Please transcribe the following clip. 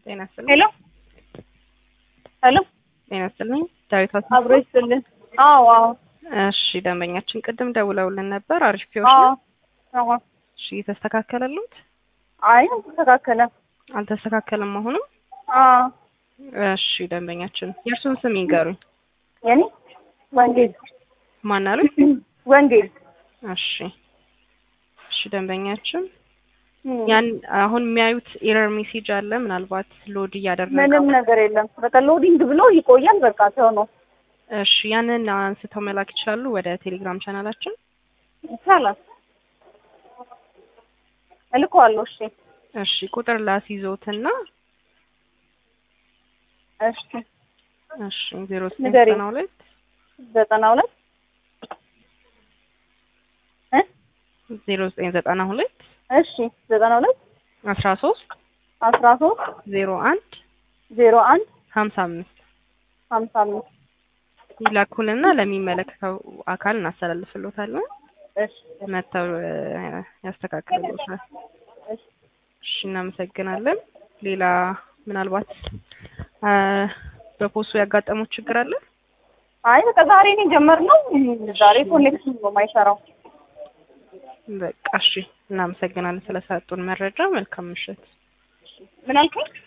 ጤና ይስጥልኝ። ሄሎ ሄሎ፣ ጤና ይስጥልኝ። ዳዊት አስ አብሮ ይስጥልን። አዎ አዎ እሺ፣ ደንበኛችን ቅድም ደውለውልን ነበር። አሪፍ ፒዮሽ አዎ ነው። አዎ። እሺ፣ የተስተካከለሉት? አይ አልተስተካከለም። አልተስተካከለም አሁንም? አዎ እሺ፣ ደንበኛችን የእርሱን ስም ይንገሩኝ። የኔ ወንጌል ማን አሉኝ? ወንጌል እሺ፣ እሺ፣ ደንበኛችን እም፣ ያን አሁን የሚያዩት ኤረር ሜሴጅ አለ። ምናልባት ሎድ እያደረገ ምንም ነገር የለም። በቃ ሎዲንግ ብሎ ይቆያል። በቃ ሰው ነው እሺ፣ ያንን አንስተው መላክ ይችላሉ ወደ ቴሌግራም ቻናላችን። ይቻላል። እልከዋለሁ። እሺ እሺ፣ ቁጥር ላስይዞትና እሺ እሺ፣ ዜሮ ንገሪኝ። ዘጠና ሁለት ዘጠና ሁለት እ ዜሮ ዘጠኝ ዘጠና ሁለት እሺ ዘጠና ሁለት አስራ ሶስት አስራ ሶስት ዜሮ አንድ ዜሮ አንድ ሀምሳ አምስት ሀምሳ አምስት ይላኩልና ለሚመለከተው አካል እናስተላልፍሎታለን። እሺ መተው እ፣ ያስተካክልሎታል። እሺ እሺ፣ እናመሰግናለን። ሌላ ምናልባት እ፣ በፖስቱ ያጋጠሙት ችግር አለ? አይ በቃ ዛሬ ነው የጀመርነው። ዛሬ ኮኔክሽን ነው የማይሰራው። በቃ እሺ፣ እናመሰግናለን ስለሰጡን መረጃ። መልካም ምሽት። ምን አልከኝ?